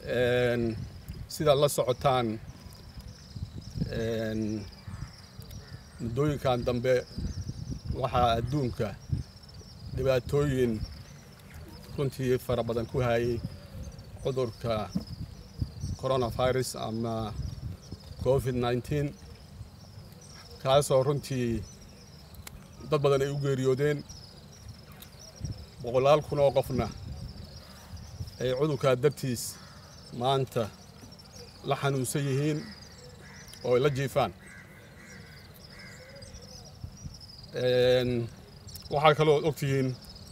sidaad la socotaan muddooyinkan dambe waxaa adduunka dhibaatooyin runtii fara badan ku hayay cudurka coronavirus ama covid nneteen kaasoo runtii dad badan ay u geeriyoodeen boqolaal kun oo qofna ay cudurkaa dartiis maanta la xanuunsan yihiin oo ay la jiifaan waxaa kaloo ogtihiin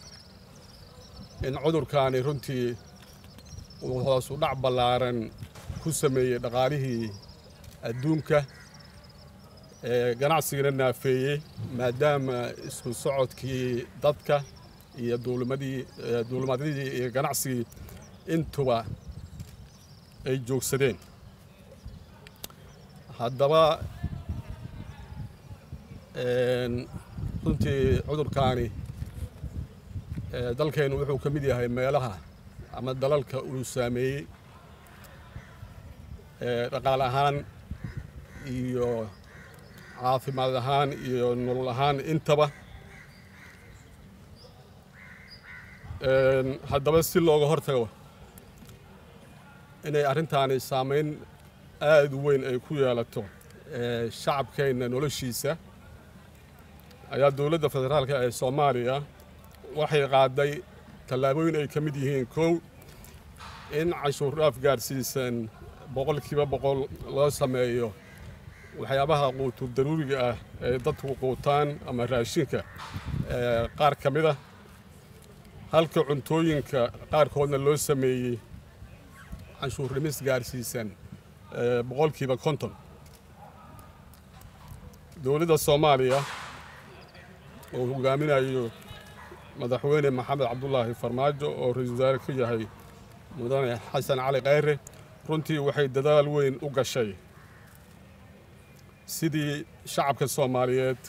in cudurkaani runtii uu hoosu dhac ballaaran ku sameeyey dhaqaalihii adduunka ganacsigana naafeeyey maadaama isku socodkii dadka iyo duulimadii duulimadyadii iyo ganacsigii intuba ay joogsadeen haddaba runtii cudurkaani dalkeennu wuxuu ka mid yahay meelaha ama dalalka uu saameeyey dhaqaal ahaan iyo caafimaad ahaan iyo nolol ahaan intaba haddaba si looga hortago inay arrintaani saamayn aad u weyn ay ku yeelato shacabkeenna noloshiisa ayaa dowladda federaalka ee soomaaliya waxay qaaday tallaabooyin ay ka mid yihiin kow in canshuur dhaaf gaarsiisan boqolkiiba boqol loo sameeyo waxyaabaha quutur daruuriga ah ee dadku quutaan ama raashinka qaar ka mid ah halka cuntooyinka qaarkoodna loo sameeyey canshuur dhimis gaarsiisan boqolkiiba konton dowladda soomaaliya oo hogaaminayo madaxweyne maxamed cabdulaahi farmaajo oo ra-iisul wasaare ka yahay mudane xasan cali kheyre runtii waxay dadaal weyn u gashay sidii shacabka soomaaliyeed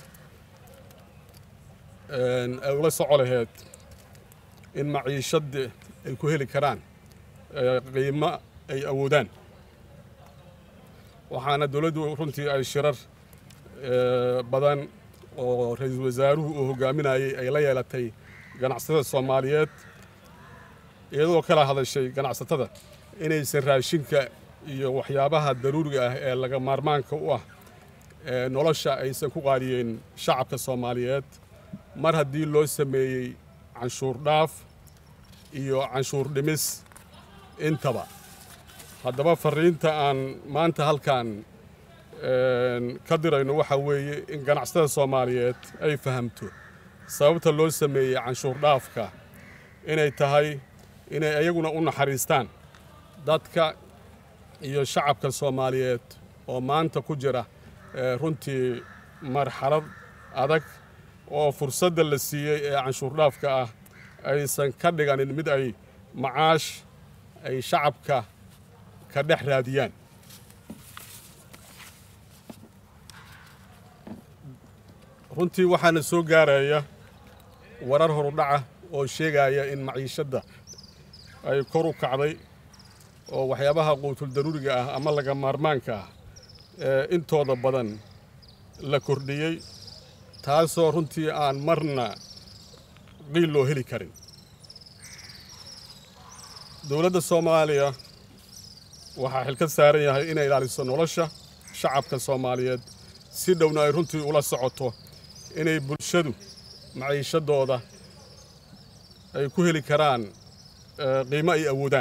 ay ula soco laheyd in maciishadda ay ku heli karaan qiimo ay awoodaan waxaana dowladdu runtii ay shirar badan oo ra-iisul wasaaruhu uu hogaaminayey ay la yeelatay ganacsatada soomaaliyeed iyadoo kala hadashay ganacsatada inaysan raashinka iyo waxyaabaha daruuriga ah ee laga maarmaanka u ah nolosha aysan ku qaadiyeen shacabka soomaaliyeed mar haddii loo sameeyey canshuur dhaaf iyo canshuur dhimis intaba haddaba fariinta aan maanta halkan ka dirayno waxaa weeye in ganacsatada soomaaliyeed ay fahamto sababta loo sameeyey canshuur dhaafka inay tahay inay ayaguna u naxariistaan dadka iyo shacabka soomaaliyeed oo maanta ku jira runtii marxalad adag oo fursadda la siiyey ee canshuur dhaafka ah aysan ka dhiganin mid ay macaash ay shacabka ka dhex raadiyaan runtii waxaana soo gaaraya warar horudhaca oo sheegaya in maciishadda ay kor u kacday oo waxyaabaha quutul daruuriga ah ama laga maarmaanka ah ee intooda badan la kordhiyey taasoo runtii aan marna qiil loo heli karin dowladda soomaaliya waxaa xil ka saaran yahay inay ilaaliso nolosha shacabka soomaaliyeed si dhowna ay runtii ula socoto inay bulshadu maciishadooda ay ku heli karaan qiimo ay awoodaan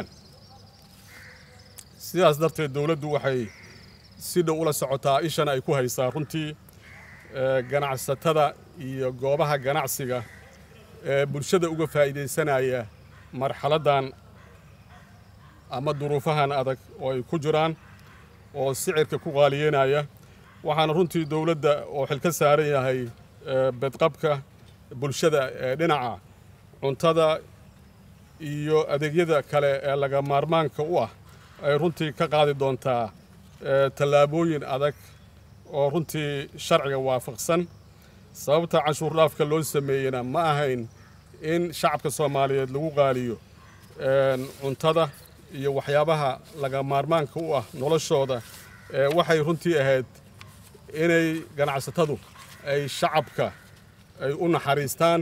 sidaas darteed dowladdu waxay si dhow ula socotaa ishana ay ku haysaa runtii ganacsatada iyo goobaha ganacsiga ee bulshada uga faa'iidaysanaya marxaladdan ama duruufahan adag oo ay ku jiraan oo sicirka ku qaaliyeynaya waxaana runtii dowladda oo xil ka saaran yahay bedqabka bulshada ee dhinaca cuntada iyo adeegyada kale ee laga maarmaanka u ah ay runtii ka qaadi doontaa tallaabooyin adag oo runtii sharciga waafaqsan sababta canshuur dhaafka loo sameeyena ma ahayn in shacabka soomaaliyeed lagu qaaliyo cuntada iyo waxyaabaha laga maarmaanka u ah noloshooda waxay runtii ahayd inay ganacsatadu ay shacabka ay u naxariistaan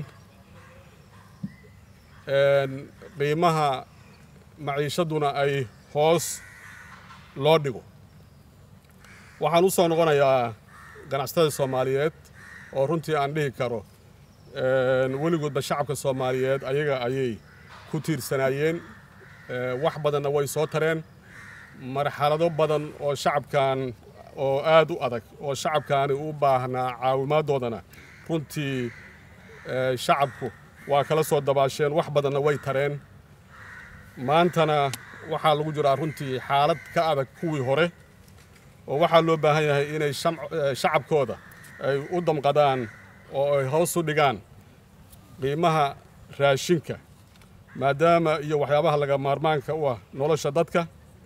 qiimaha maciishaduna ay hoos loo dhigo waxaan u soo noqonayaa ganacsatada soomaaliyeed oo runtii aan dhihi karo weligoodba shacabka soomaaliyeed ayaga ayay ku tiirsanaayeen wax badanna way soo tareen marxalado badan oo shacabkan oo aad u adag oo shacabkaani u baahnaa caawimaaddoodana runtii shacabku waa kala soo dabaasheen wax badanna way tareen maantana waxaa lagu jiraa runtii xaalad ka adag kuwii hore oo waxaa loo baahan yahay inay shacabkooda ay u damqadaan oo ay hoos u dhigaan qiimaha raashinka maadaama iyo waxyaabaha laga maarmaanka u ah nolosha dadka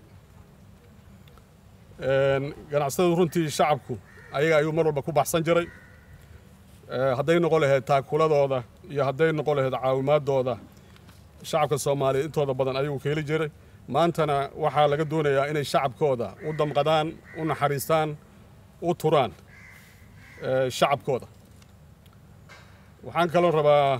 ganacsatadu runtii shacabku ayaga ayuu mar walba ku baxsan jiray hadday noqon lahayd taakuladooda iyo hadday noqon lahayd caawimaadooda shacabka soomaaliyeed intooda badan ayuu ka heli jiray maantana waxaa laga doonayaa inay shacabkooda u damqadaan u naxariistaan u turaan shacabkooda waxaan kaloo rabaa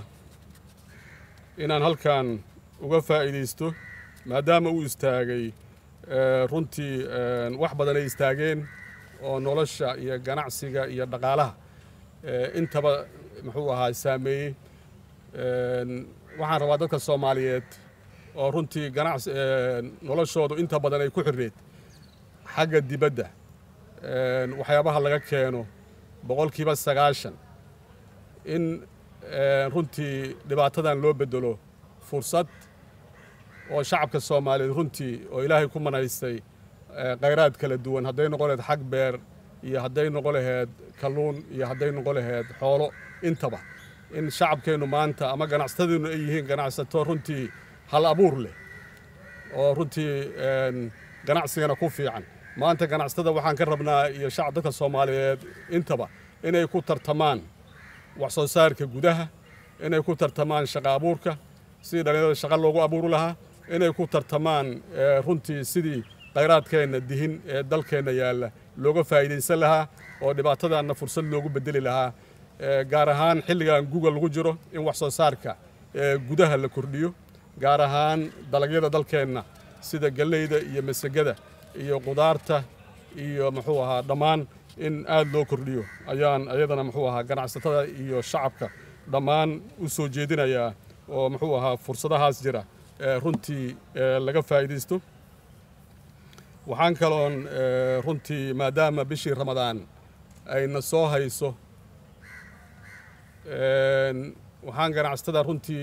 inaan halkan uga faa'iidaysto maadaama uu istaagay runtii wax badan ay istaageen oo nolosha iyo ganacsiga iyo dhaqaalaha intaba muxuu ahaa saameeyey waxaan rabaa dadka soomaaliyeed oo runtii ganacs noloshoodu inta badan ay ku xirreed xagga dibadda waxyaabaha laga keeno boqolkiiba sagaashan in runtii dhibaatadan loo bedelo fursad oo shacabka soomaaliyeed runtii oo ilaahay ku manaystay khayraad kala duwan hadday noqon laheyd xag beer iyo hadday noqon laheyd kalluun iyo hadday noqon laheyd xoolo intaba in shacabkeennu maanta ama ganacsatadiinnu ay yihiin ganacsato runtii hal abuur leh oo runtii ganacsigana ku fiican maanta ganacsatada waxaan ka rabnaa iyo shacab dadka soomaaliyeed intaba inay ku tartamaan wax soo saarka gudaha inay ku tartamaan shaqa abuurka sidii dhallinyarada shaqa loogu abuuri lahaa inay ku tartamaan runtii sidii khayraadkeenna dihin ee dalkeenna yaalla looga faa'iidaysan lahaa oo dhibaatadanna fursad loogu bedeli lahaa gaar ahaan xilligan guga lagu jiro in wax soo saarka gudaha la kordhiyo gaar ahaan dalagyada dalkeenna sida galleyda iyo masagada iyo qudaarta iyo muxuu ahaa dhammaan in aad loo kordhiyo ayaan ayadana muxuu ahaa ganacsatada iyo shacabka dhammaan u soo jeedinayaa oo muxuu ahaa fursadahaas jira runtii laga faa'iidaysto waxaan kaloon runtii maadaama bishii ramadaan ayna soo hayso waxaan ganacsatada runtii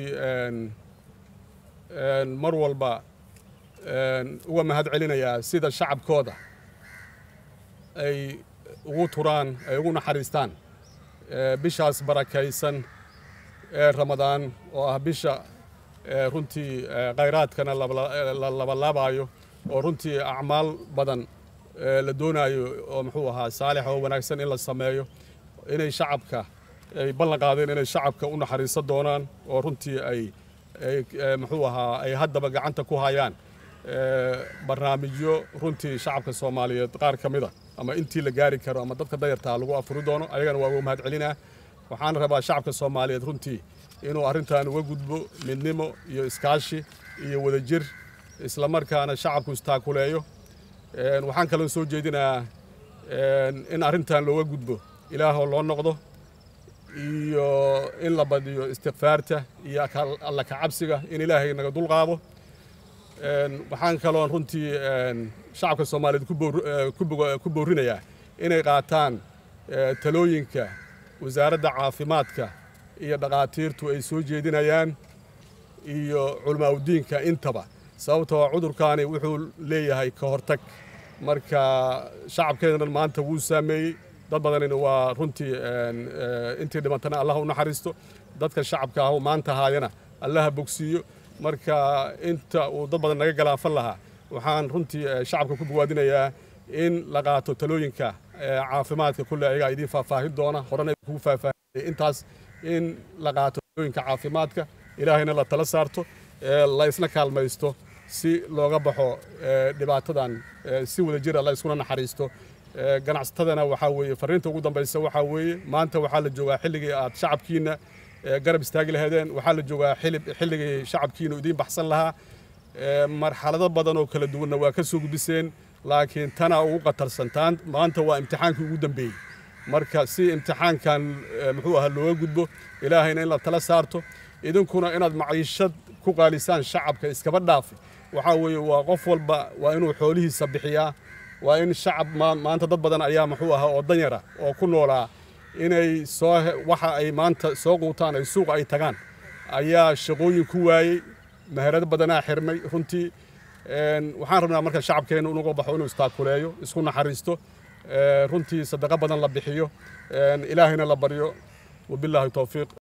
mar walba uga mahad celinayaa sida shacabkooda ay ugu turaan ay ugu naxariistaan bishaas barakaysan ee ramadaan oo ah bisha runtii khayraadkana la labalaabayo oo runtii acmaal badan la doonaayo oo muxuu ahaa saalix oo wanaagsan in la sameeyo inay shacabka ay ballan qaadeen inay shacabka u naxariisan doonaan oo runtii ay muxuu ahaa ay haddaba gacanta ku hayaan barnaamijyo runtii shacabka soomaaliyeed qaar ka mida ama intii la gaari karo ama dadka dayartaa lagu afuri doono ayagana waa uga mahad celinaa waxaan rabaa shacabka soomaaliyeed runtii inuu arrintan uga gudbo midnimo iyo iskaashi iyo wadajir isla markaana shacabku istaakuleeyo waxaan kaloo soo jeedinayaa in arrintan looga gudbo ilaahoo loo noqdo iyo in la badiyo istikfaarta iyo alla kacabsiga in ilaahay naga dulqaado waxaan kaloon runtii shacabka soomaaliyeed ku boorinayaa inay qaataan talooyinka wasaaradda caafimaadka iyo dhakhaatiirtu ay soo jeedinayaan iyo culamaauddiinka intaba sababtoo cudurkaani wuxuu leeyahay ka hortag marka shacabkeednan maanta wuu saameeyey dad badanina waa runtii intii dhimantana allah u naxariisto dadka shacabka ah maanta haayana allaha bogsiiyo marka inta uu dad badan naga galaafan lahaa waxaan runtii shacabka ku bogaadinayaa in la qaato talooyinka caafimaadka kulle ayagaa idiin faahfaahin doona horena kugu faahfaahinay intaas in la qaato talooyinka caafimaadka ilaahayna la tala saarto la isna kaalmaysto si looga baxo dhibaatadan si wada jira la iskuna naxariisto ganacsatadana waxaa weeye fariinta ugu dambaysa waxaa weeye maanta waxaa la joogaa xilligii aad shacabkiina garab istaagi lahaydeen waxaa la joogaa xilligii shacabkiina idiin baxsan lahaa marxalado badan oo kala duwanna waa ka soo gudbiseen laakiin tana ugu qatarsantaan maanta waa imtixaankii ugu dambeeyey marka si imtixaankan muxuu ahaa looga gudbo ilaahayna in la tala saarto idinkuna inaad maciishad ku qaalisaan shacabka iskaba dhaafi waxaa weeye waa qof walba waa inuu xoolihiisa bixiyaa waa in shacab maanta dad badan ayaa muxuu ahaa oo danyara oo ku noolaa inay soo waxa ay maanta soo quutaan ay suuqa ay tagaan ayaa shaqooyin ku waayey meherado badanaa xirmay runtii waxaan rabnaa marka shacabkeena inuga baxo inuu istaakuleeyo isku naxariisto runtii sadaqo badan la bixiyo ilaahayna la baryo wabilaahi towfiiq